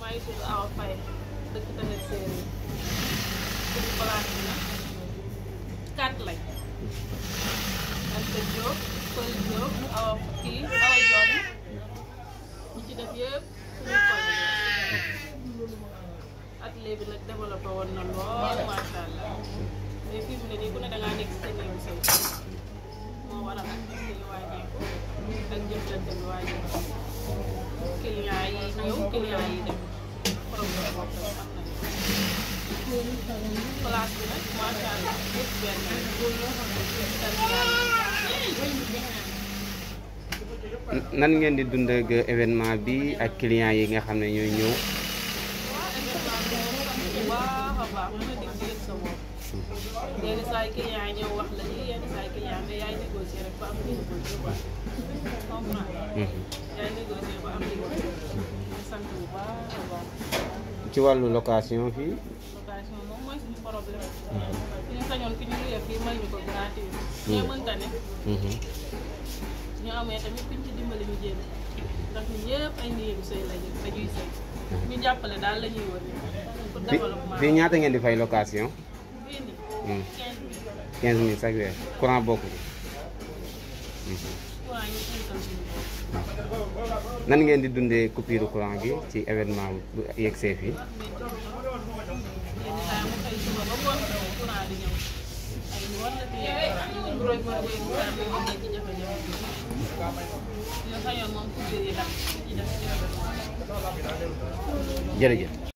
maa ngi tudd Awa Faye dëkk tamit séeréer tudd place bi nag quatre lañ Anta Diop Pël Diop Awa kii Awa Diop ñi ci def yëpp suñu koñ atelier bi nag développé woon na lool macha allah mais fii mu ne nii ku ne da ngaa nekk si sa néegu sëy moo waral activité yi wàññeeku ak jëflante bi wàññeeku client yi ñëw client yi dem problème boobu am nañu place bi nag macha allah yëpp benn nan ngeen di dund ak événement bi ak clients yi nga xam ne ñooy ñëw waa événement bi moom sant bu baax a baax mën a dig ci yëg sa bopp yenn saa yi client yi ñëw wax la lii yenn saa yi client mais yaay négocier rek ba am li nga bëgg quoi comprendre yaay négocier ba am li nga bëgg sant bu baax a baax ci wàllu location fii location moom mooy suñu problème suñu sañoon fi ñu luyee fii may ñu ko gratuit mais mënta ne ñu amee tamit kuñ ci dimbali ñu jéem ndax ñun ñëpp ay néegu sëy lañu dañuy sëy ñu jàppale daal la ñuy wër pour fi développement fii ñaata ngeen di fay location fii nii Hmm. quinze mille 15000 chaque weer courant bokku ci courant ñu inkal suñu bopp nan ngeen di dundee coupure courant gi ci événement bu yegsee fii yenn saa yi mu xëy suba ba ngoon courant di ñëw ay ngoon la fi yegg ñu roy ko roy courant bi ñu nekk ci jafe-jafe bi ñu sañoon moom coupure yi dax ci def ci événement jërëjëf